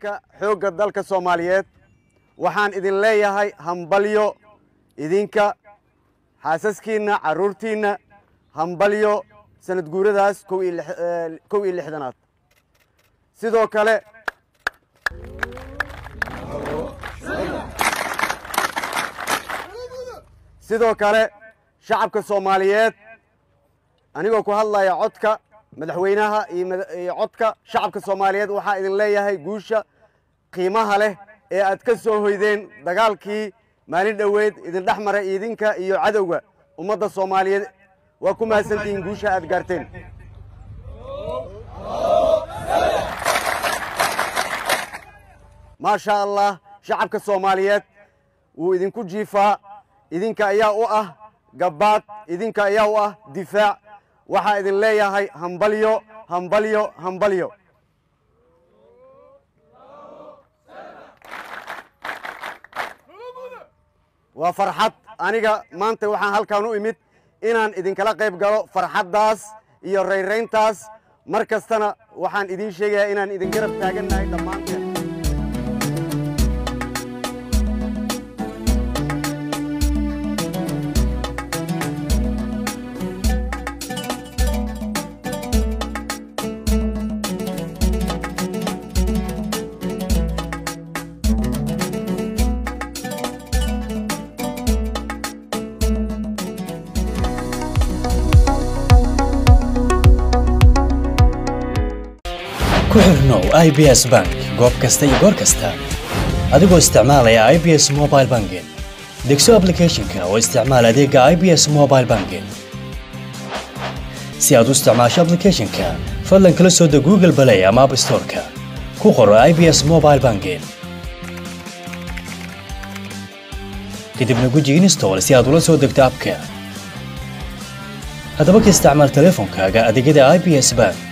ciidanka xoogga dalka soomaaliyeed waxaan idin leeyahay hambalyo idinka xaasaskiinna carruurtiinna hambalyo sanad guuradaas kow iyo lix- eh, kow iyo lixdanaad sidoo kale sidoo kale shacabka soomaaliyeed anigoo ku hadlaya codka madaxweynaha iyo mada- iyo codka shacabka soomaaliyeed waxaa idin leeyahay guusha qiimaha leh ee aad ka soo hoydeen dagaalkii maalin dhoweyd idin dhex maray idinka iyo cadowga ummadda soomaaliyeed waa ku mahadsantihiin guusha aad gaarteen maasha allah shacabka soomaaliyeed wuu idinku jiifaa idinka ayaa u ah gabbaad idinka ayaa u ah difaac waxaa idin leeyahay hambalyo hambalyo hambalyo waa farxad aniga maanta waxaan halkan u imid inaan idinkala qayb galo farxaddaas iyo rayrayntaas mar kastana waxaan idiin sheegayaa inaan idin garab taagannahay dhammaanteen ku xirnow i b s bank goob kasta iyo goor kasta adigoo isticmaalaya i b s mobile banking degso applicationka oo isticmaal adeega i b s mobile banking si aad u isticmaasho applicationka fadlan kala soo deg google play ama app storeka ku qoro i b s mobile banking kadibna guji install si aad ula soo degto abka haddaba ka isticmaal teleefonkaaga adeegyada i b s bank